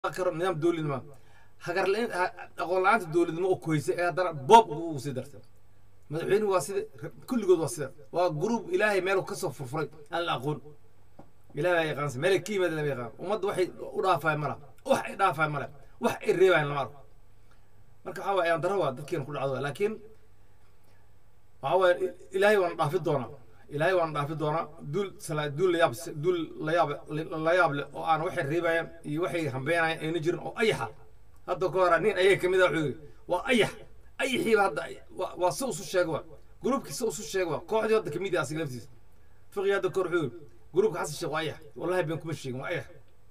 karo nidaam dowladnimo hagar la- ha- aqoon la-aanta dowladnimo oo koysa ee haddana boob ugu sii dartay madaxweynuhu waa sida kulligood waa sida waa gruub ilaahay meel ka soo furfuray aan la aqoon ilaahay baa yaqaansa meel ka yimaada lama yaqaan ummadda waxay u dhaafaay mala wax ay dhaafaay male wax ay reebayan lama arko marka waxaa waye ayaan daro waa dadkeena ku dhacdo laakiin waxaa waye ilaahay waana dhaafi doonaa ilaahay waana dhaafi doonaa duul sala duul layaab duul layaab layaab leh oo aan waxay reebayaan iyo waxay hambeenayaan ayna jirin oo ayaxa hadda ka hora nin ayaga kamid a wuxuu yidhi waa ayax ayaxiiba hadda waa- waa si usu sheega waa gruubkii si usu sheega waa kooxdii hadda kamid ah asiga laftiisa fiqi hadda kahor wuxuu yidhi gruubka xasan sheekh waa ayax wallahi been kuma sheegin waa ayax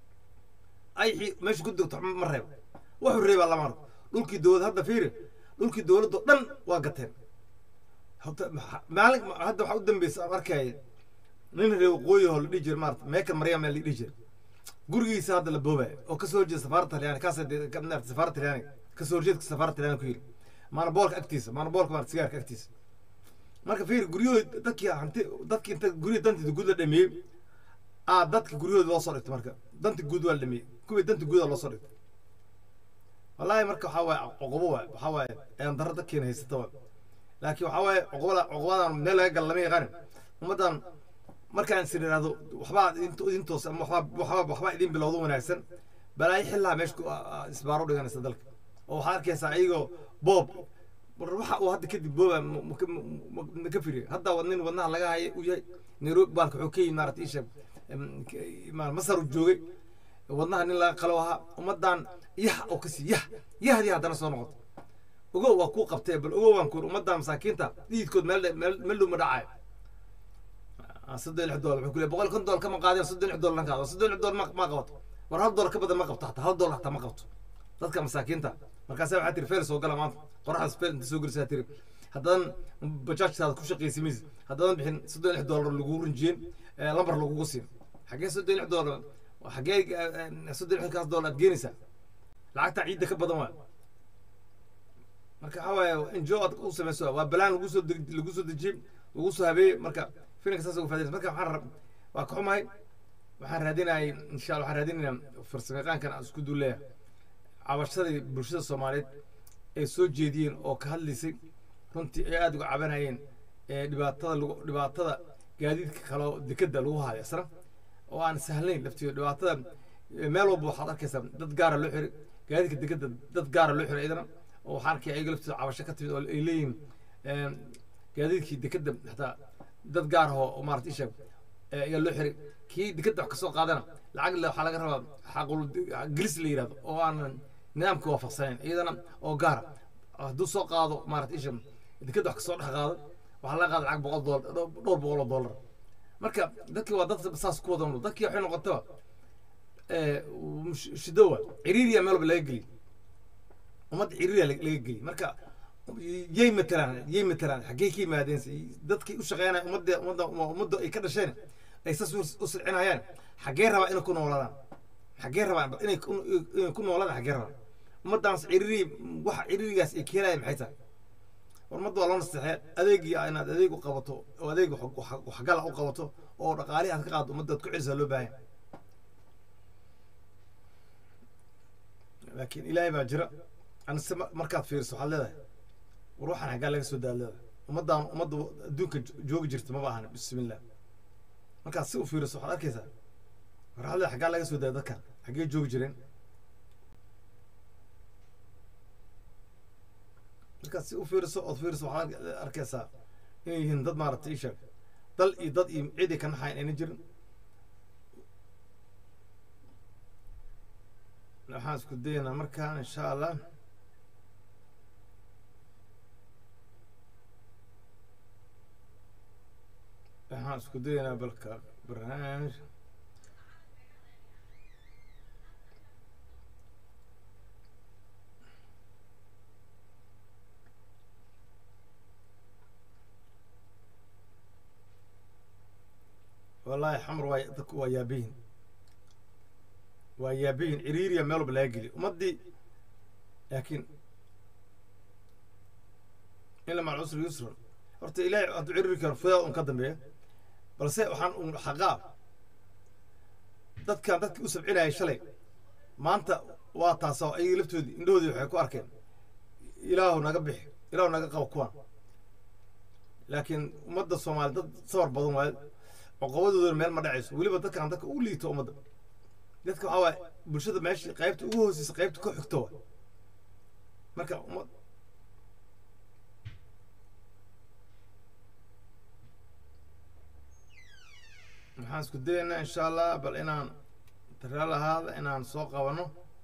ayaxii meesha ku degto ma reebo wuxuu reebaa lama arko dhulkii dowlad hadda fiiri dhulkii dowladoo dhan waa gateen Hadda maxa- maalin hadda waxaa u dambeysa aan arkaya nin reer waqooyi oo la dhihi jira maarata meekan maryam la dhihi jira gurigiisa hadda la boobaya oo kasoo horjeeda safaaradda talyaani kaas safaaradda talyaani kasoo horjeedka safaaradda talyaani ku yiri maanaboolka agtiisa maanaboolka maarata sigaarka agtiisa marka fiiri guryahooda dadkii hanti dadkii inta guryaha dantiisa guud la dhameeyey aa dadka guryahooda loo soo dhigtay marka danta guud waa la dhameeyey kuwii danta guuda loo soo dhigtay wallaahi marka waxaa waaye cuqubo waay waxaa waaye ayaan darro dadkeena haysata waay laakiin waxaa waaye cuqubada cuqubadan meel laga gala lama yaqaanin ummaddan markaan is idhaahdo waxbaa idin- idin toos ama waxbaa waxbaa waxbaa idin bilowdo wanaagsan balaayo xillaa meesha ku a- a- isbaaro dhiganaysa dalka oo waxaad arkaysaa iyagoo boob war waxa uu hadda kadib booba ma- ma- ma- ma- ma ka firiyo hadda wa- nin wadnaha laga haya uu yahay nairobi baalka wuxuu ka yimid maarata isha masar uu joogay wadnaha nin laga qalo ahaa ummaddan yah oo kasii yah yahdii haddana soo noqoto ogow waa kuu qabtee bal ogow waan kuur ummadda masaakiinta dhiidkood meel meel meel dhow ma dhacayo Ah, soddon iyo lix doollar wuxuu ku leeyahay boqol kon doollar kama qaadeen soddon iyo lix doollar lankaado soddon iyo lix doollar ma ma qabato war hal doollar ka badan ma qabto hataa hal doollar hataa ma qabto dadka masaakiinta markaasa waxaa tiri feel soo gala maanta qoraxdaas feel inta soo gelisaa tiri haddaadan bajaajtaada ku shaqaysa mise haddaadan bixin soddon iyo lix doollar lagugu rinjiyeen eh, lambar lagugu siin xaggee soddon iyo lix doollar xaggee eh, soddon iyo lixkaas doollar aad geenaysaa lacagtaa ciidda ka badan waa marka waxaa waaye enjo aad u samayso waa balaan lagu soo deg- lagu soo dejiyey lagu soo habeeyey marka filimka saas uga faadaysa marka waxaan rab waa ka xumahay waxaan raadinayay insha allah waxaan raadinayaa farsamayaqaankan aan isku duuleeya cabashadii bulshada soomaaliyeed ay soo jeediyeen oo ka hadlaysay runtii ay aada uga cabanayeen ee dhibaatada lagu dhibaatada gaadiidka kaloo dekeda lagu hayo isna oo aan sahlayn laftiyo dhibaatada eh, meel walba waxaad arkaysaa dad gaara loo xiray gaadiidka dekeda dad gaara loo xiray idana oo waxaan arkaya ayaga laftooda cabasho ka timid oo ay leeyihiin em, gaadiidkii dekeda xataa dad gaar ah oo maarata isha ayaa loo xiray kii dekeda wax kasoo qaadana lacag le waxaa laga rabaa xaqul gelis la yidhahdo oo aanan nidaamka waafaqsanayn iyadana oo gaara hadduu soo qaado maarata isha dekeda wax kasoo dhex qaado waxaa laga qaada lacag boqol doolar dhowr boqol oo doolar marka dadkii waa dad saas ku wada nool dadkii waxay noqotaba eh, sh- shido waa ciriiriya meel walba laga geliy ummadda ciriiriya laga laga geliy marka yay matalaan yay matalaan xaggee ka yimaadeen dadkii u shaqeynaya ummadda ummadda ummadda ay ka dhasheen ay saas u u silcinayaan xaggee rabaa inay ku noolaadaan xaggee rabaa inay ku- inay ku noolaadaan xaggee rabaa ummaddaas ciriiri waxa ciriirigaas ay keenaya maxay tahay war ummadda waa loo nasteexee adeegii inaad adeeg u qabato oo adeeg wax- wax- waxgala u qabato oo dhaqaalihi aad ka qaado ummadda aad ku celisaa loo baahan yahay. laakiin ilaahay baa jira anise ma- markaad fiiriso waxaad leedahay war waxaan xaggaa laga soo daad leedahay ummaddaan ummadda adduunka jo- joogi jirta maba ahan bismillah markaad si u fiiriso waxaad arkaysaa war waxaad leedahay xaggaa laga soo daaya dadkan xaggee joogi jireen markaad si u fiiriso ood fiiriso waxaad ark- arkaysaa inay yihiin dad maaragtay isha dal iyo dad iyo cidi ka naxayn ayna jirin waxaan isku dayaynaa markaan insha allah waxaan isku dayaynaa balka barnaamij wallaahi xamar waa dadku waa yaabihin waa yaabihin ciriiriya meel walba laga geliyo ummaddii laakiin ila maca cusri yusran horta ilaahay hadduu ciriiri karo fudaa un ka dambeeya balse waxaan un xaqaa dadkan dadkii u sabcinayay shalay maanta waa taasoo ayaga laftoodii indhahoodii waxay ku arkeen ilaahu naga bixi ilaahu naga qabo kuwan laakiin ummadda soomaali dad sabar badan waayo cuqabadoodana meel ma dhacayso weliba dadkan dadka ugu liito ummadda dadka waxaa waaye bulshada meesha qaybta ugu hooseysa qaybta ku xigto waay marka ummad waxaan isku dayaynaa insha allah bal inaan taraal ahaada inaan soo qabano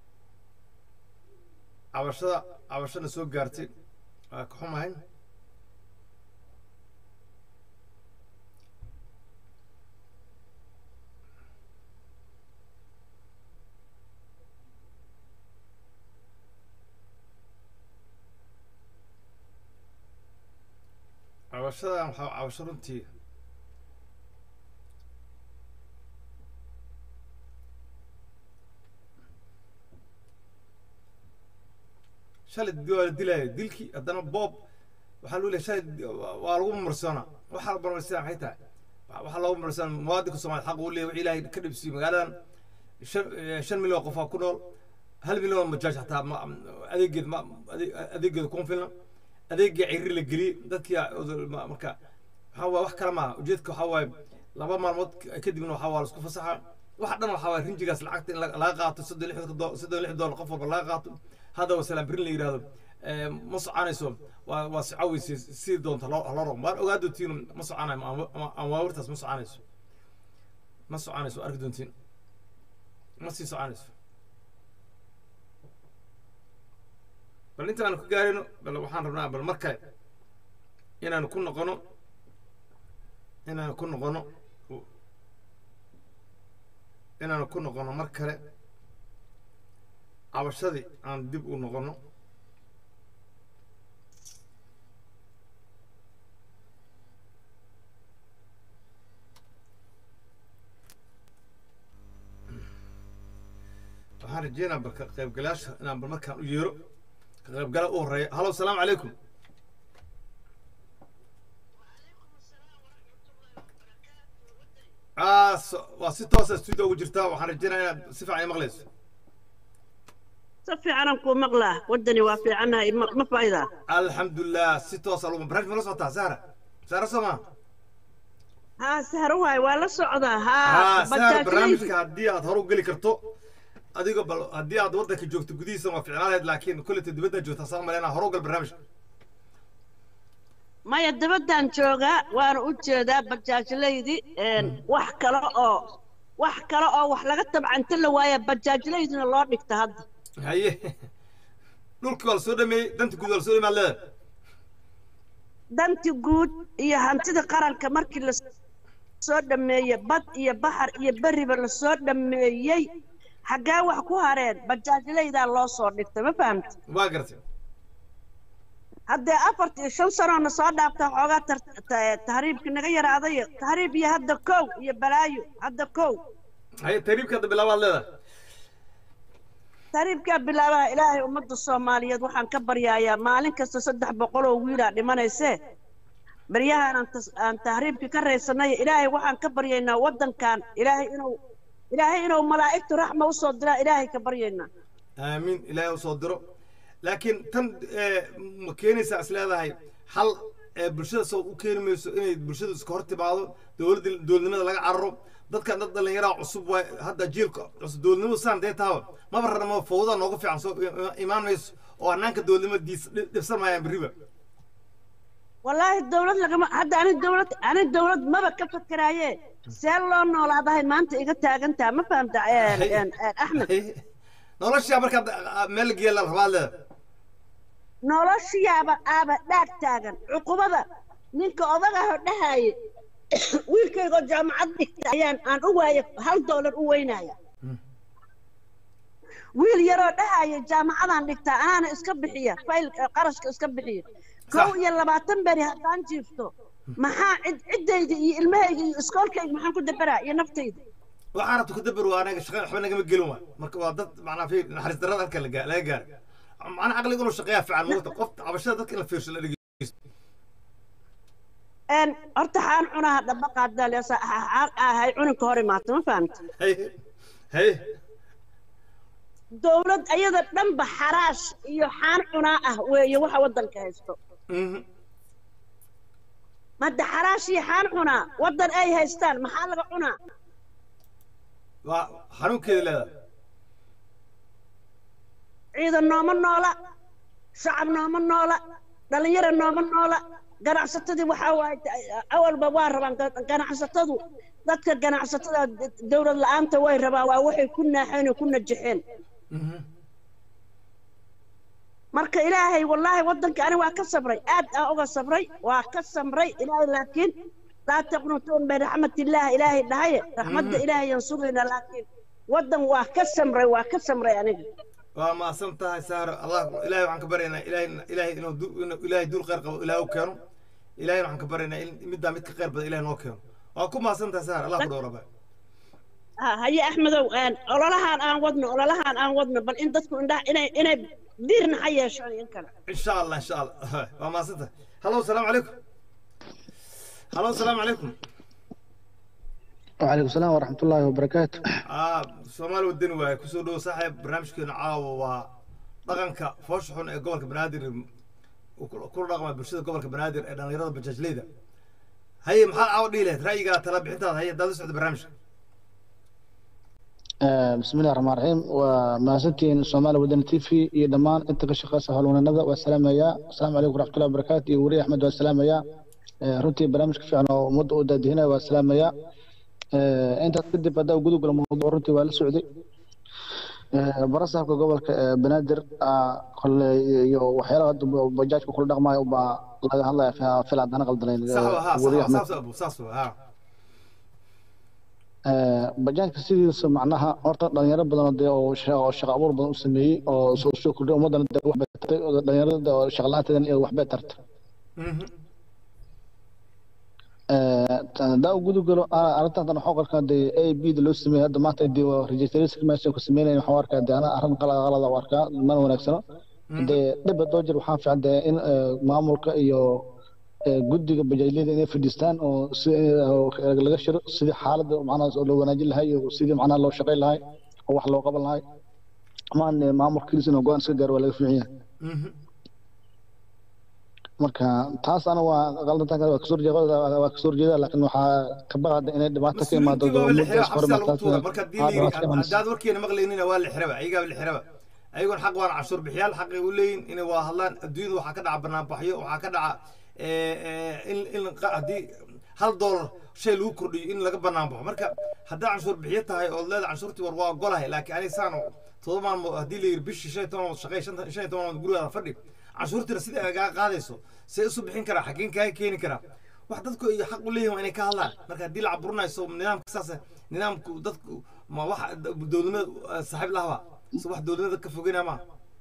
cabashada cabashana soo gaartay waa ka xumahay cabashadan waxaa cabasho runtii shalay waa la dilaayo dilkii haddana boob waxaa lagu leeyahay shalay waa lagu marsoona waxaa la marmarsiyaa maxay tahay waxaa loogu marmarsiyaa muwaadinka soomaaliya xaq uu leeyahay wixii ilaahay ka dhibsiyo magaaladan shan shan milyan oo qofaa ku nool hal milyan oo majaaj xataa ma adeegeed ma adeegeeda kuma filna adeegii ciri la geliyey dadkii marka waxaa waaye wax kale maaha ujeedka waxaa waaye laba maalmood kadibna waxaa waa laisku fasaxa waxa dhan waxaa waaye rinjigaas lacagta in laga qaato soddon lix soddon lix doolar qof walba laga qaato hadda wasalaam birin la yidhahdo ma soconayso waa waa socaweyse si doonta loo loo rogo waan ogaa doontiin ma soconayo amaawirtaas ma soconayso ma soconayso arki doontiin ma sii soconayso bal intaanu ka gaarino bal waxaan rabnaa bal mar kale inaanu ku noqono inaanu ku noqono inaanu ku noqono mar kale cabashadii aan dib u noqono waxaan rajeynaa bal ka qaybgalayaasha inaan bal markaan u yeero ka qaybgala u horeeya halo asalaamu calaykum waa si toosa studio ugu jirtaa waxaan rajeynaa inaad si fiican i maqlayso si fiicanan kuu maqlaa waddani waa fiicannahay ma ma faa'idaa alxamdulilah si toosa lagu barnaamij ma la socotaa sahra sahra soo maa haa sahro waay waa la socdaa haa haa sahra barnaamijka haddii aad hore u geli karto adigo bal haddii aad waddanka joogto gudihiisa waa ficnaan lahayd laakiin kolleyta dibadda joogtaa saa maleyna hore u gal barnaamijka maya dabaddan joogaa waana u jeedaa bajaajlaydi wax kale oo wax kale oo wax laga tabcanta la waaya bajaajlaydina loo dhigta hadda haye dhulkii waa la soo dhameeyey danta guud waa la soo dhameey aad leedahay danti guud iyo hantida qaranka markii la soo dhameeyey bad iyo baxar iyo beriba la soo dhameeyey xaggee wax ku hareen bajaajlaydaa loo soo dhigtay ma fahamta waa gartay haddee afarta iyo shan sanoona soo dhaafta xoogaa tar- ta- tahriibka naga yaraaday tahriib iyo hadda kow iyo balaayo hadda kow haye tariibka hadda bilaabaad leedahay tahriibkaa bilaabaha ilaahay ummadda soomaaliyeed waxaan ka baryaayaa maalin kasta saddex boqol oo wiilaa dhimanaysee baryahan aan tas- aan tahriibka ka raysanay ilaahay waxaan ka baryaynaa waddankan ilaahay inuu ilaahay inuu malaa'igtu raxma usoo diraa ilaahay ka baryaynaa aamiin ilaahay u soo diro laakiin tan eh, ma keenaysaa is leedahay hal eh, bulshada soo u keeni mayso inay bulshadu iska hor timaado dowladda dowladnimada laga cararo dadkan dad dhallinyaraa cusub waay hadda jiilka cusub dowladnimadu saan dee taaba maba rarna ma fawda nooga fiican soo i- i- imaan mayso oo annaanka dowladnimadiis dhib- dhibsan maayaan berriba wallaahi dawlad lagama hadda ani dawlad ani dawlad maba ka fakeraaye see loo noolaadahay maanta iga taagantaa ma fahamta een, een, een, axmed noloshaa markaad ah, meel la geeya la rabaad leeda noloshiyaaba aaba dhaag taagan cuqubada ninka odagahoo dhahaaye wiilkaygoo jaamacad dhigta ayaan aan u waaye hal doolar u weynaya wiil yaroo dhahaaye jaamacadaan dhigtaa anaana iska bixiya fayl qarashka iska bixiya kow iyo labaatan beri haddaan jiifto maxaa cid ciddayda iyo ilmahayga iyo iskoolkayga maxaan ku dabaraa iyo naftayda waxaan rabta ku dabar waa anaga shaqa waxba nagama gelin waay marka waa dad macnaa fi naxariis darrada halka laga laga gaaray macnaa caqliga inuu shaqeeyaa fiican moogta qof cabashada dadka in la fiirsho la dhegeysto een horta xaan cunaha dhaba qaadaa leesa ahay cuninka hor imaata ma fahamta haye haye dowlad ayada dhanba xaraash iyo xaan cunaa ah weeye waxa waddanka haysto Mhm. madda xaraash iyo xaan cunaa waddan ay haystaan maxaa laga cunaa waa xanuunkeeda leedahay ciidan nooma noola shacab nooma noola dhalinyaro nooma noola ganacsatadii waxaa waaye awalba waa rabaan ga- ganacsatadu dadka ganacsatada d- dowlad la-aanta way rabaan waa waxay ku naaxeen oo ku najaxeen Mhm. marka ilaahay wallaahi waddanka ani waa ka sabray aad aa uga sabray waa ka samray ilaahay laakiin laa taqnutuun min raxmatillaah ilaahay dhahaye raxmadda ilaahay yaan sugaynaa laakiin waddan waa ka samray waa ka samray aniga waa maasan tahay saaro allah ilaahay waxaan ka baryaynaa ilaahay ilaahay inuu du- inuu ilaahay dul khayr qabo ilaahay u keeno ilaahay waxaan ka baryaynaa in middaa mid ka khayr badan ilaahay noo keeno waa ku maasan tahay saaro allah ku dhowraba ha haye axmedow aan ololahaan aan wadno ololahaan aan wadno bal in dadku indhaha inay inay diirna ha yeeshaan in kale in sha allah in sha allah waa maasan tahay hallo asalaamu calaykum hallo asalaamu calaykum وعليكم السلام ورحمة الله وبركاته ah soomaali wadani waaye kusoo dhowo saaxiib barnaamijkeena caawa waa dhaqanka foosha xun ee gobolka banaadir uu ku- kula dhaqma bulshada gobolka banaadir ee dhallinyarada bajaajleyda haye maxaad caawa dhihi lahayd ra'yigaa tala bixintaada haye haddaad la socda barnaamijka آه، بسم الله الرحمن الرحيم وماسنتين سومالي ودن تي في iyo dhamaan inta ka shaqeysa howlwanada waa salaamaya asalaamu calaykum waraxmatullahi wabarakaatu iyo wariye axmed waa salaamaya آه، runtii barnaamijka fiican oo ummadda u daadihinaya waa salaamaya آه، intaas kadib haddaa gudu galo mawduuc runtii waa la socday آه، barasaabka gobolka ee banaadir ah, kole iyo waxyaalaha hadda bajaajka kula dhaqmayo baa laga hadlaya fi- fil haddana qaldanayn sax wa ha wariye sax axmed saas abu saas wa ha bajaanka sidiisa macnaha horta dhalinyaro badan oo dee oo sha- oo shaqo abuur badan u sameeyey oo soo soo kordhay ummadana dee wax bay tartay oo dhalinyarada oo shaqo la-aanteedan iyo wax bay tartay Mhm. hadaa u gudu galo a- arrintan waxaa arkaa dee a b da loo sameeyey hadda maanta dee registration meesha ku sameynayn waxaa u arkaa dee ana arrin qalad qalada u arkaa mana wanaagsano dee dhib hadoo jir waxaa fiican dee in eh, maamulka iyo eh, guddiga bajaajliyada inay fadhiistaan oo si oo laga shiro sidii xaaladda macnaha loo wanaajin lahay iyo sidii macnaha loo shaqayn lahay oo wax loo qaban lahay amaan eh, maamulka kilis inuu go-aan iska gaaro waa laga fiican yahay Mhm. marka taas ana waa qaldantan kale waa kasoo horjeeda waa kasoo horjeeda laakiin waxaa ka baqada inay dhibaato ka imaado mas-uuliyiintii waa la xira ummaddaas xabsigaa lagu horumartaas tuura marka haddii la aa, dhibaato ka yidhi imanaysa. haddaad warkeena maqlaynina waa la xiraba ayagaa la xiraba ayagoon xaq waana cashuur bixiyaal xaqay u leeyihin inay waa hadlaan adduunyada waxaa ka dhaca banaanbaxyo waxaa ka dhaca eh, eh, in in qa- haddii hal doolar shay lagu kordhiyo in laga banaanbaxo marka haddaa canshuur bixiyo tahay ood leeda canshuurtii war waa ogolahay laakiin aniga saan todoba maalmood haddii la yidhi bishii shan iyo toban maalmood shaqey shanta- shan iyo toban maalmood gurigaada fadhi canshuurtiina sida ay kaa qaadayso see isu bixin karaa xaggeen kaa keeni karaa wax dadku ay xaq u leeyihin waa inay ka hadlaan marka haddii la caburinayso nidaamka saas nidaamku dadku ma wax dowladnimada eh, saaxiib lahaba so wax dowladnimada ka fogeynaya maaha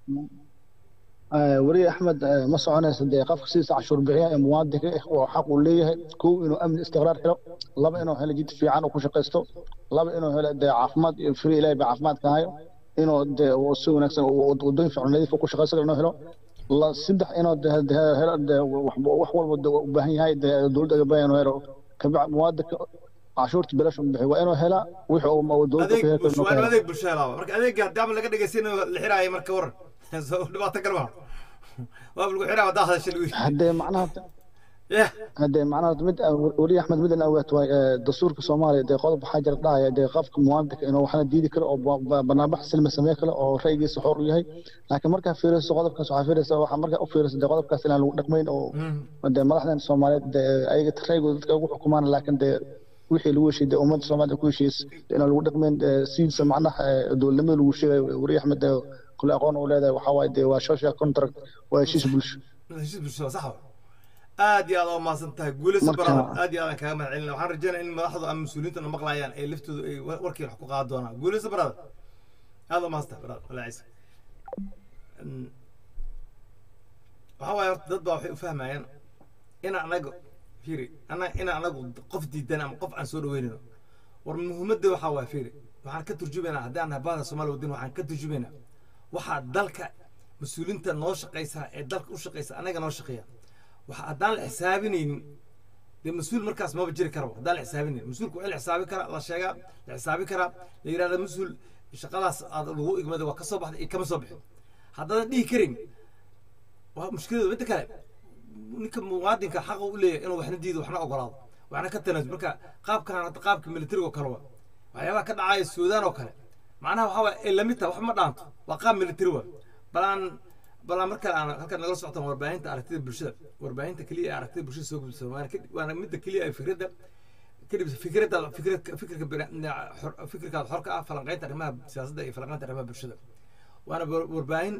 آه، وري احمد آه، ما soconaysa dee qofka sidiisa cashuur bixiya ee muwaadinka ah oo xaq uu leeyahay kow inuu amni istiqraar helo laba inuu helo jid fiican uu ku shaqaysto laba inuu helo dee caafimaad iyo firi ilaahay baa caafimaadka hayo inuu dee uu si wanaagsan uu- wadooyin fiican nadiif uu ku shaqaysto inuu helo la saddex inuu dee dee helo dee wax wax walba dee u baahan yahay dee dowladda uga baahan inuu helo kabac muwaadinka cashuurta bilash uu bixiyo waa inuu helaa wixii uu dowladda adeeg ku heli karo bulsho inuu waa ka in helo adeeg bulsho helaaba marka adeega haddii ama laga dhegaysanayo la xiraayo marka waran so dhibaato kale maaha waa lagu xiraa haddaa hadasha lagu yidhi haddee macnaha yah hadee macnaha mid weli axmed midan awaat waay dastuurka soomaaliya dee qodob waxaa jira dhahaya dee qofka muwaadinka inuu waxna diidi karo oo ba- ba- banaanbax silmi samey karo oo ra'yigiisa xor u yahay laakiin markaa fiiriso qodobkaas waxaa fiiraysa waxaa markaa u fiiraysa dee qodobkaas inaan lagu dhaqmayn oo dee madaxdan soomaaliyeed dee ayaga raygooda dadka ugu xukumaan laakiin dee wixii lagu heshiiyey dee ummadda soomaalida ku heshiiyey inaan lagu dhaqmayn dee sidiisa macnaha eh, dowladnimada lagu sheegayo weri axmed dee kule aqoon uu leedahay waxaa waaye dee waa social contract waa heshiis bulsho heshiis bulshada sax wa aad iyo aad oo mahadsan tahay guulayso Marka- barada aad iyo aad aan kaaga mahad celina waxaan rajeynaya in madaxdu ama mas-uuliyiintana maqlayaan ay laftooda ay wa- warkiina wax ku qaadi doonaan guulayso barada aad oo mahadsan tahay barada walaa ciise Mm. waxaa waaye horta dad baa waxay u fahmayaan in anaga fiiri ana in anagu qof diidan ama qof aan soo dhaweynayno war muhiimadda waxaa waa fiiri waxaan ka turjumaynaa haddii aan nahay bahda soomaaliya wadin waxaan ka turjumaynaa waxaa dalka mas-uuliyiinta noo shaqaysa ee dalka u shaqaysa anaga noo shaqeeya waxa haddaan la xisaabinaynin dee mas-uul markaas maba jiri karaba haddaan la xisaabinaynin mas-uulku waa in la xisaabi karaa la sheegaa la xisaabi karaa la yidhahda mas-uul shaqadaas aad lagu igmaday waa ka soo baxday iyo kama soo bixin haddaadan dhihi karin waa mushkiladeedu midda kale ninka muwaadinka xaqa u leeyahay inuu waxna diido waxna ogolaado waxna ka tanaasul marka qaabkan hadda qaabka militariga oo kale waa waxyaabaha ka dhacaya suudaan oo kale macnaha waxaa waay ay lamid tahay wax ma dhaanto waa qaab militari waa balaan balaan marka aan halkan nagala socotaan warbaahinta aragtida bulshada warbaahinta keliya ee aragtida bulshada soo gudbisa waana kadib waana midda keliya ee fikradda kadib fikradda fikradka fikirka bina- xor- fikirkaada xorka ah falanqaynta arrimaha siyaasadda iyo falanqaynta arrimaha bulshada waana war- warbaahin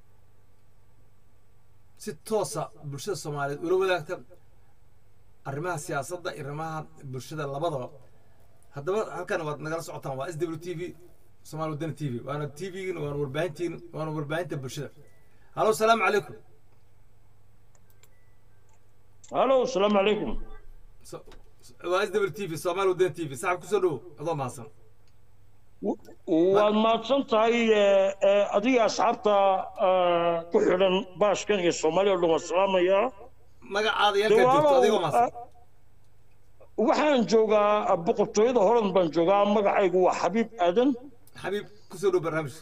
si toosa bulshada soomaaliyeed ula wadaagta arrimaha siyaasadda iyo arrimaha bulshada labadaba haddaba halkan waad nagala socotaan waa s w t v somaali wadani t v waana t v-gin waana warbaahintiin waana warbaahinta bulshada halo salaamu calaykum halo asalaamu calaykum So- waa s w t v somaali wadani t v saxab kusoo dhowo adoo mahadsan waad mahadsan tahay eh, eh, adiga asxaabta eh, ku xidhan baashkan iyo soomaaliya oo dhan waan salaamayaa magacaada yarkaa joogto adigoo mahadsan waxaan joogaa boqortooyada horan baan joogaa magacaygu waa xabiib aadan xabiib kusoo dhow barnaamijka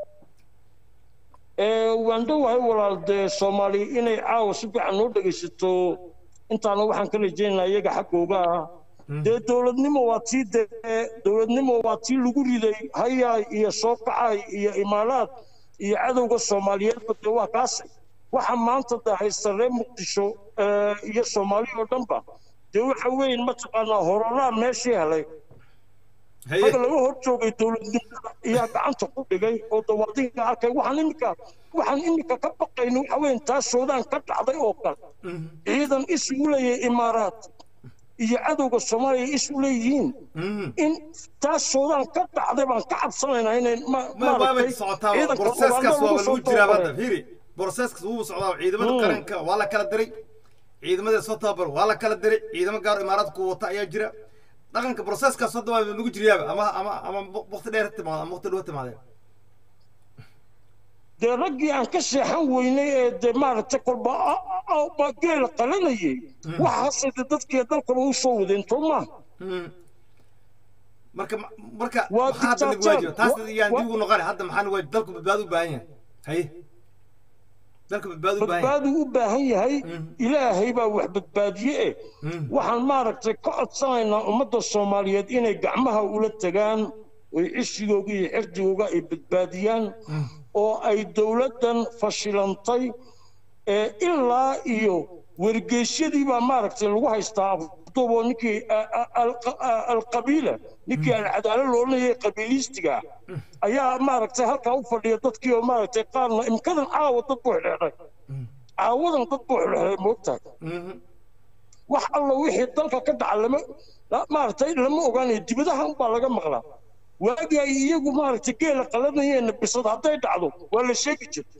Eh, waan dhowahay walaal dee soomaali inay caawa si fiican noo dhegaysato intaana waxaan ka rajaynayaa iyaga xaggooga ah dee dowladnimo waa tii dee dowladnimo waa tii lagu riday hayaay iyo soo kacay iyo imaaraad iyo cadowga soomaaliyeedba dee waa kaasi waxa maanta dee haysta reer muqdisho eh, iyo soomaali oo dhanba dee waxa weyn mataqaanaa hororaa meeshii helay haye rag laga hor joogay dowladnimada ayaa gacanta ku dhigay oo dawaadiga arkay waxaan imika waxaan imika ka baqayna waxa weyn taas suudaan ka dhacday oo kale Mhm. ciidan isu leeyahay imaaraat iyo cadowga soomaaliya isu leeyihiin Mhm. in taas suudaan ka dhacday baan ka cabsanaynaa inay ma- ma waabay maaragtay socotaa ciidanka broseskaas Uganda waaba lagu soo lagu jiraa hadda tababaray. fiiri broseskaas wuu socdaa ciidamada Mm. qaranka waa la kala diray ciidamada soo tababar waa la kala diray ciidamo gaar oo imaaraadku wata ayaa jira dhaqanka broseskaas hadda waa nagu jiryaaba ama ama ama waqti dheer ha timaado ama waqti dhow ha timaadeen dee raggii aan ka seexan weynay ee dee maaragtay kolba a- a- a- ba geela qalanayay waxaase dee dadkii dalkaba u soo wadeen soo maaha Mhm. marka marka Waa maxaa hadda nagu dictator. waajiba taas Wa- yaan wa- dib ugu noqon hadda maxaa nagu waajiba dalku badbaado u baahan yahay haye dalku badbaado u baahan yahay badbaadu u baahan yahay Mhm. ilaahay baa wax badbaadiye eh Mhm. waxaan maaragtay ka codsanaynaa ummadda soomaaliyeed inay gacmaha ula tagaan oy cishigooga iyo xirdigooga ay badbaadiyaan oo ay dowladdan fashilantay ee ilaa iyo wargeysyadii baa maaragtay lagu haystaa abdubo ninkii a- a- al- a- alqabiila ninkii alcadaalo loodhanayay qabiiliistiga ah ayaa maaragtay halkaa u fadhiya dadkii oo maaragtay qaarna imkadan caawa dad buu xidheedhay caawadan dad buu xidheedhay moogtahay Mhm. wax alla wixii dalka ka dhaca lama la- maaragtay lama ogaanayo dibadaha unbaa laga maqlaa waagii ay iyagu maaragtay geela qalanayeenna bisad hadday dhacdo waa la sheegi jirta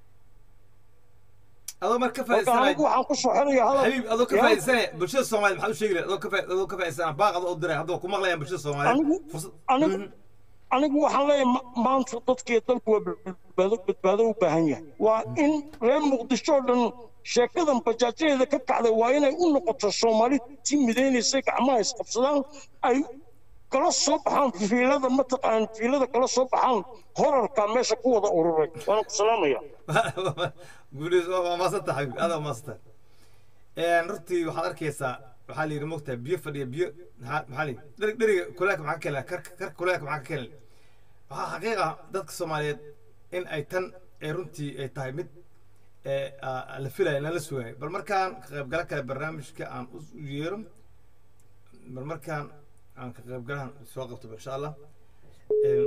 adoo marka ka marka faa'iidsanaya anigu waxaan ku soo xiraya hadal حبيب adoo ka Ya. faa'iidsanaya bulshada Soomaaliyeed maxaa u sheegi lahayd adoo ka faa- adoo ka faa'iidsanaya baaq adoo u diray haddaba ku maqlayaan bulshada Soomaaliyeed anigu fursad anigu Mhm. anigu waxaan leeyahay ma- maanta dadkii dalku waa badbaado badbaado u baahan yahay waa in reer muqdisho oo dhan sheekadan bajaajadeeda ka kacday waa inay u noqoto soomaali tii midaynaysay gacmaha isqabsadaan ay kala soo baxaan fiilada mataqaan fiilada kala soo baxaan horarka meesha ku wada ururay waana ku salaamaya guuleys waa waa maasanta xabiib aad waa maasanta een runtii waxaad arkaysaa waxaa la yidhi mogtaa biyo fadhiya biyo maxaa maxaa la yidhi dheri dheriga kuleelka maxaa ka keenaya karka karka kuleelka maxaa ka keenaya waxaa xaqiiq ah dadka soomaaliyeed in ay tan ee runtii ay tahay mid ee aa- la filayo lala sugayo bal markaan ka qaybgala kale barnaamijka aan u u yeero bal markaan aan ka qaybgalahan soo qabto insha allah Een,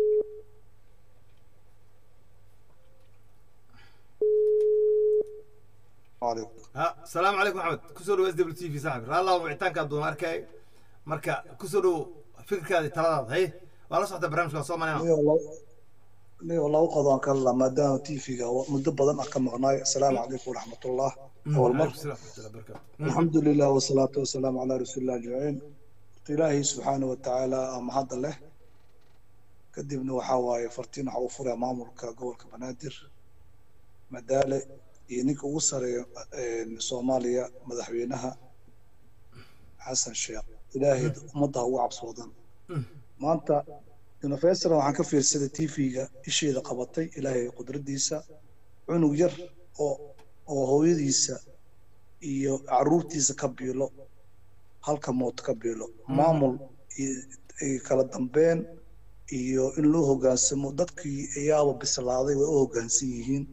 عليكم ها السلام عليكم محمد كسر اس دبليو تي في صاحبي الله وعيتانك دون اركاي marka kusoo dhow fikirkaadi taladaada hay waa la socda barnaamijka soo ني manayna والله ني والله وقضان كلا ما دام تيفيغا مدة بدن أكا مغناي السلام عليكم ورحمة الله أول مرة الحمد لله والصلاة والسلام على رسول الله أجمعين إلهي سبحانه وتعالى أم هذا له كدبنا وحاواي فرتين حوفر يا ماموركا قولك بنادر مدالة ينك وصر صوماليا مدحوينها حسن شيخ إلهي مضى وعب صودا maanta universal waxaan ka fiirsaday tv-ga isheeda qabatay ilaahay qudradiisa cunug yar oo oo hooyadiisa iyo caruurtiisa ka biilo halka mood ka biilo maamul iyo kala dambeyn iyo in loo hogaansamo dadkii ayaaba bislaaday way u hogaansan yihiin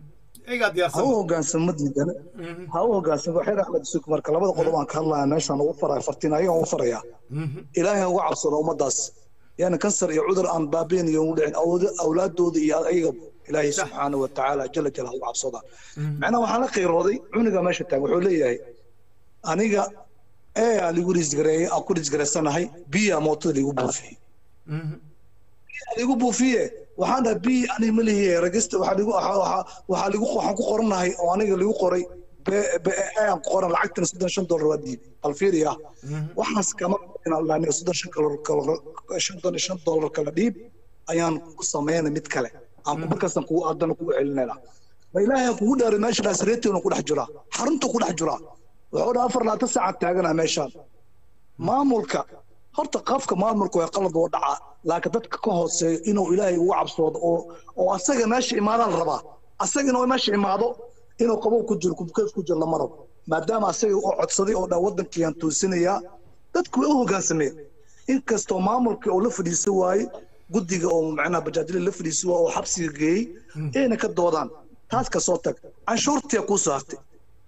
ha u hogaansamo diidane ha u hogaansamo xeer axmed suk marka labada qodob aan ka hadlaya meeshaan ugu faraya fartiin ayagan ugu farayaa ilaahay uga cabsado ummadaas yani kansar iyo cudur aan baabiin iyo u dhicin awlaadooda iyo ayaga ilaahay subxaanahu watacaala jala jala uga cabsadaan macnaha waxaan la qiirooday cuniga meesha taagan wuxuu leeyahay aniga ee aan ligu risgareeyey aan ku risgareysanahay biya mootada ligu buufiyey ligu buufiye waxaan dhahay bi ani ma lihiye ragista waxaa ligu waxaa ligu waxaan ku qoranahay oo aniga ligu qoray aan ku qoran lacagtina soddon shan dollar waa diiday alfiiriya waxaas kama aniga soddon shan soddon shan dollar kala dhiib ayaan ku sameynay mid kale aan markaasaan kugu aadana kugu celinayna ma ilaahay kugu dhaaray meeshanaas reetiona ku dhex jiraa xarunta ku dhex jiraa wuxuu dhaa afar labaatan saacad taaganaa meeshaan maamulka horta qafka maamulka waa qalad oo dhaca laakiin dadka ka hooseeyo inuu ilaahay ugu cabsoodo oo oo asaga meesha imaadaan rabaa asaga inuu meesha imaado inuu qabow ku jiro kubkeef ku jiro lama rabo maadaama asaga oo codsaday oo dhan waddankiiyaan tuusinayaa dadku way u hoggaansameen inkastoo maamulka oo la fadhiisan waaye guddiga oo macnaha bajaajyada la fadhiisan waaye oo xabsiga geeyey ayna ka doodaan taas ka soo tag canshuurtiya kuu soo hartay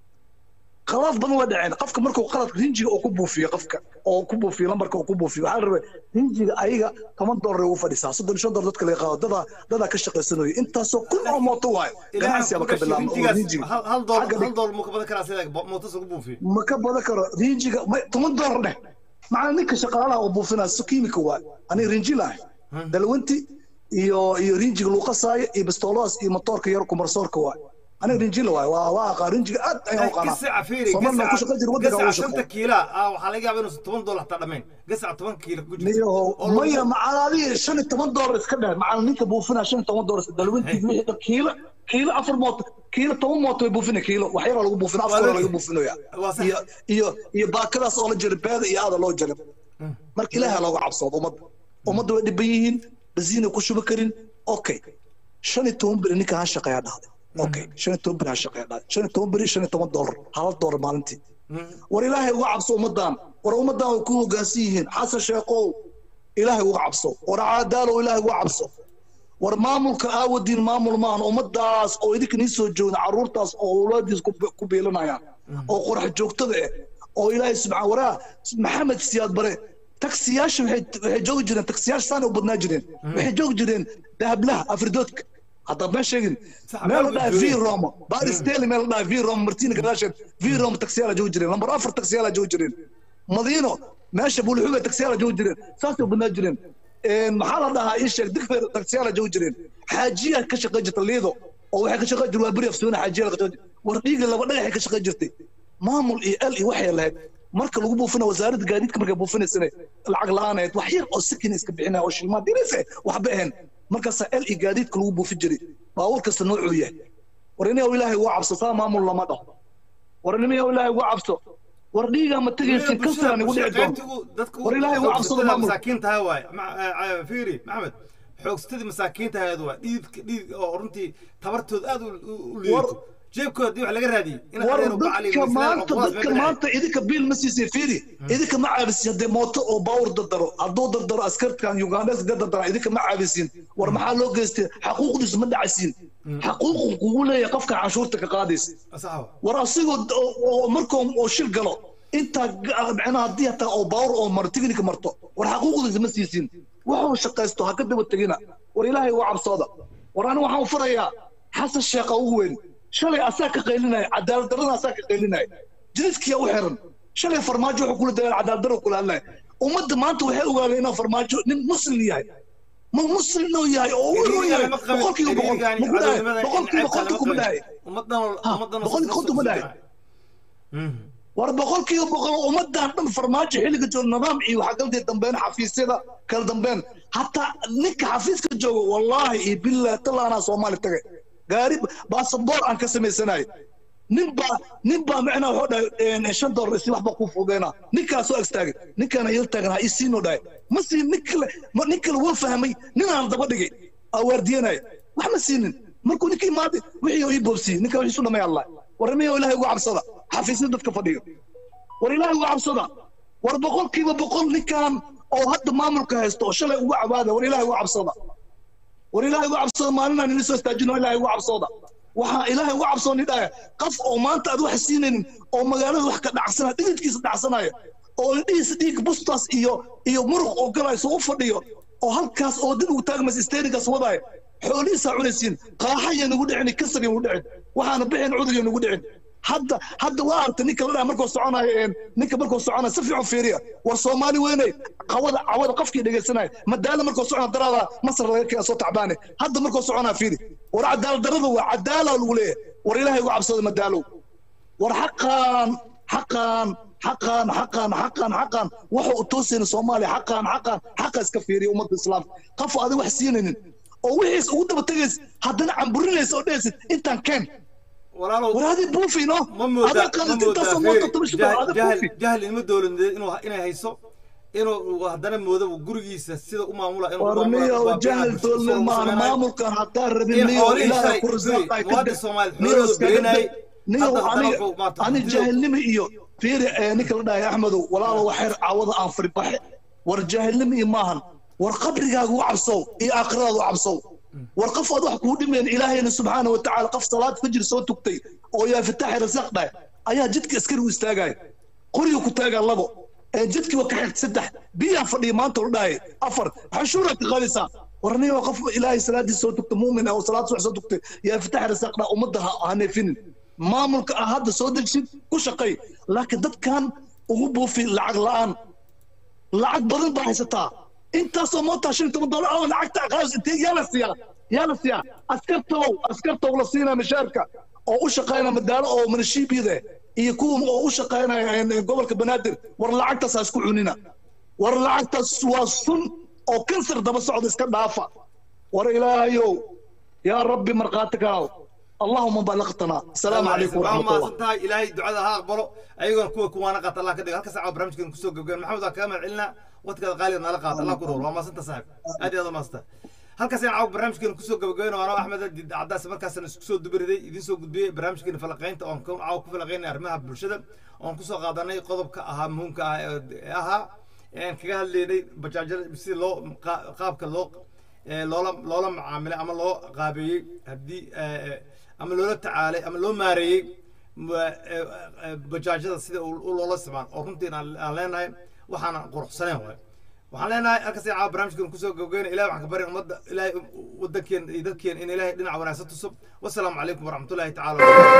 qalad badan waa dhaceen qofka markuu qalad rinjiga oo ku buufiyo qofka oo ku buufiyo lambarka oo ku buufiyo waxaa la rabay rinjiga ayaga toban dollar ugu fadhisaa soddon shan dollar dadka laga qaado dadaa dadaa ka shaqaysanayo intaasoo kun oo mooto waayo ganacsiaba ka bilaabma oo rinjiga hal dollar hal dollar ma ka badan karaa sida mootas ugu buufiyo ma ka badan karo rinjiga toban dollar dheh macnaa ninka shaqaalaha oo buufinaa si kiimika waayo aniga rinji lahay dalwanti iyo iyo rinjiga lagu qasaayo iyo bistooladaas iyo motoorka yar kumarsoorka waayo aniga rinjila waay waa waa aqaa rinjiga aad ayaan u qanaa somalna ku shaqo jira waddanka ugu shaqo kiila waxaa laga yaabaa inuusan toban dollar hataa dhammayn gasac toban kiila ku jirto niyaho maya macalaadii shan iyo toban dollar iska dheh macal ninka buufinaa shan iyo toban dollar dalwintii wixii kiilo kiilo afar mooto kiilo toban mooto way buufina kiilo wax yaraa lagu buufina afkooda laga buufinaya iyo iyo iyo baakadaas oo la jira beeda iyo aada loo jira marka ilaaha looga cabsoodo ummadda ummadda way dhiban yihiin basiina ku shuba karin okay shan iyo toban beri ninka ha shaqeeyaa dhahday okay shan iyo toban beri ha shaqeeya dhahday shan iyo toban beri shan iyo toban dollar hal dollar maalintii war ilaahay uga cabso ummaddan war ummaddan way ku hoggaansan yihiin xasan sheekow ilaahay uga cabso war caadaalow ilaahay uga cabso war maamulka aawadiin maamul maahan ummaddaas oo idinka nii soo joogda carruurtaas oo awlaadiis ku biilanayaan oo qorax joogtada eh oo ilaahay subxaan waraa maxamed siyaad bare taksiyaasha waxay joogi jireen taksiyaasha saana u badnaa jireen waxay joogi jireen dahablaha afridoodka hadda ma sheegin meel la dhahay v roma baris daily meel la dhahay v roma martina gadaasheed v roma taksiyaala joogi jireen lambar afar taksiyaala joogi jireen madiino meesha bulxuga taksiyaala joogi jireen saasay u badnaa jireen maxaa la dhahaa ii sheeg digfeer taksiyaala joogi jireen xaajiya ka shaqayn jirta liido oo waxay ka shaqayn jirta waa beri afsuuna xaajiya ka shaqayn war dhiiga laba dhagaxay ka shaqayn jirtay maamul iyo el iyo waxay lahayd marka lagu buufina wasaaradda gaadiidka markay buufinaysana lacag la-aaneed wax yar oo sikin iska bixinaya oo shilmaad dirise waxba ahayn markaasaa el iyo gaadiidka lagu buufin jiray baabuur kasta noocuu yahay war inayow ilaahay uga cabso saa maamul lama dhaho war inayow ilaahay uga cabso war dhiigaa ma tegaysin kansaraan igu dhici doonto war ilaahay uga cabsado maamul masaakiintaha waay fiiri maxamed xoogsatadii masaakiintahayd waa dhiid dhiid oo runtii tabartooda aad u liidato jeebkooda hadii wax laga raadiyey war dadka maanta dadka maanta idinka biil ma siisay fiiri idinka ma caabisin haddee mooto oo baawur dardaro hadduu dardaro askartan ugandes ga dardara idinka ma caabisin war maxaa loo geystay xaquuqdiisu ma dhacaysiin xaquuqu kugu leeyahay qofka canshuurta ka qaadaysa war asigoo markuu oo shil galo intaa macnaha haddii hataa oo baawur oo maro tignika marto war xaquuqdiisa ma siisin wuxuu shaqaysto ha ka daba tegina war ilaahay uga cabsooda war ani waxaan farayaa xasan sheekha ugu weyn shalay asaa ka qaylinaya cadaalad darrada asaa ka qaylinaya jidadkiya u xiran shalay farmaajo wuxuu kula dagaal cadaalad darro kula hadlaya ummadda maanta waxay ogaadeen inuu farmaajo nin muslim yahay ma muslim inuu yahay oo u roon yahay boqolkiiba boqol maku dhahay boqolkiiba konton kuma dhahay boqolkiiba konton kuma dhahay war boqolkiiba boqol ummaddan dhan farmaajo xilliga jooga nidaam iyo waxaa galtay dambeyn xafiisyada kala dambeyn hataa ninka xafiiska jooga wallaahi iyo billah talaanaa soomaali tagay gaari basaboor aan ka samaysanayo nin baa nin baa macnaa wuxuu dhahay shan doolar isi waxba kuu fududeyna ninkaasoo agstaagay ninkaana il taagan ha isiinoo dhahay ma siin nin kale nin kale wuu fahmay ninaan daba dhigay aa waardiyanaya wax ma siinin markuu ninka imaaday wixii ii boobsiiyey ninka wixii isu dhamay allah war miyo ilaahay ugu cabsada xafiisya dadka fadhiyo war ilaahay ugu cabsada war boqolkiiba boqol ninkan oo hadda maamulka haysto oo shalay ugu cabaada war ilaahay ugu cabsada war ilaahay ugu cabsada maalinaan ini soo istaajino ilaahay ugu cabsooda waxaa ilaahay ugu cabsooni dhaya qof oo maanta aad wax siinaynin oo magaalada wax ka dhacsanaya dhididkiisa dhacsanaya oo indhihiisa dhiig bustaas iyo iyo muruq oo galayso u fadhiyo oo halkaas oo dib ugu taagmaysa isteerigaas wadaayo xoolihiisaa cunaysiin qaaxaya nagu dhicin kasar nagu dhicin waxaana bixin cudurya nagu dhicin hadda hadda waa artay ninka la dhaha markuu soconayo ninka markuu soconayo si fiican fiiriya war soomaali weynay cawada cawada qofkii dhegaysanaya madaala markuu socona daraada masar laga keena soo tacbaane hadda markuu soconaa fiiri war cadaalad darada waa cadaala lagu leeyahay war ilaahay ugu cabsada madaalow war xaqaan xaqaan xaqaan xaqaan xaqaan xaqaan waxa uu toosayna soomaaliya xaqaan xaqaan xaqa iska fiiriya ummadda islaamka qof adig wax siinaynin oo wixiis ugu daba tegays haddana camburinaysa oo dhehaysid intaan keen walaalow war adi buufino ma moodaa adaa ma qaadid moodaa intaasoo Ferry, moota toban jahal- ada jahal buufi jahal ilmo dowladeed inuu inay hayso inuu haddana moodo gurigiisa sida u maamula inuu u war maamula niyo waa jahal bulshada doolne soo maahan samaynayo. maamulkan hadaa rabin in niyo xoolihii ilaaha shalay ku Ferry, risaaqay muwaadin Soomaali niyo xoolahooda iskaga beenayay niyo hadda haddana aniga wuxuu maarata ani hantidooda- jahilnimo iyo fiiri ee ninka la dhahay axmedow walaalo waxeer caawada aan faribaxe war jaahilnimo iyo maahan war qabrigaaga u cabsow iyo aakhiradaada u cabsow war qof aad wax kuu dhimayn ilaahayna subxaana watacaala qof salaad fajir soo tugtay oo yaa fataaxi rasaaq dhahay ayaa jidka askari u istaagaya qoriga ku taagaa labo ee jidkii waa ka xigta saddex biyaan fadhiya maanta la dhahay afar xashuuraad ka qaadaysaa war niyo qof ilaahay salaadii soo tugta muumin ah oo salaad subax soo tugtay yaa fataaxi rasaaq dhaha ummadda ha ha neefinin maamulka ah hadda soo degsid ku shaqay laakiin dadkan ugu buufi lacag la'aan lacag badan baa haysataa intaasoo mootaa shan iyo toban doolar oo lacagta qaadis intee yaa la siiyaa yaa la siiyaa askartow askartow la siinaa mishaarka oo u shaqaynaya madaalo oo manashiibiyada iyo kuwa oo u shaqaynaya een, gobolka banaadir war lacagtaas ha isku cunina war lacagtaas waa sun oo kansar daba socda iska dhaafa war ilaahayow yaa rabbi markhaati kaaw allahuma balaqtana asalaamu calaykum waa waraxmat allah mahadsan tahay ilaahay ducada ha aqbalo ayagoona kuwa kuwaana qaata allah ka dhigo halka saaca barnaamijkeena kusoo gabgaben maxamed waa kaga mahad celinaa waqtigaada qaaliga nala qaata allah ku rool waa mahadsan tahay saaxib aad iyo aad waa mahadsan tahay halkaas ayaan caawa barnaamijkeena kusoo gabagaben oo anoo axmed Adid cadaas markaasna isku soo dubariday idiin soo gudbiyey barnaamijkeena falaqaynta oon ka- caawa ku falaqaynay arrimaha bulshada oon kusoo qaadanay qodobka ahaa muhiimka ah ee ee ahaa een kaga hadlaynay bajaajada si loo qa- qaabka loo ee loola loola macaamilay ama loo qaabeeyey haddii ee, ama loola tacaalay ama loo maareeyey ma- ee, ee, bajaajada sida uu- u loola isticmaal oo runtii aan aan leenahay waxaana quruxsanayn waay waxaan leenahay halkaas ay caawa barnaamijkan kusoo gabageyna ilahay waxaan ka barin ummadda ilaahay wadankeena iyo dadkeena in ilaahay dhinaca wanaagsan tuso wasalaamu calaykum waraxmatullaahi tacaala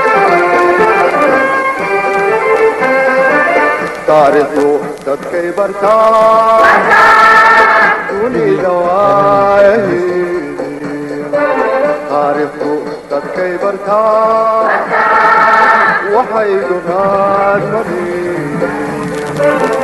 taariikhdu dadkay bartaa dunida waayahii taariikhdu dadkay bartaa waxay dunaad mari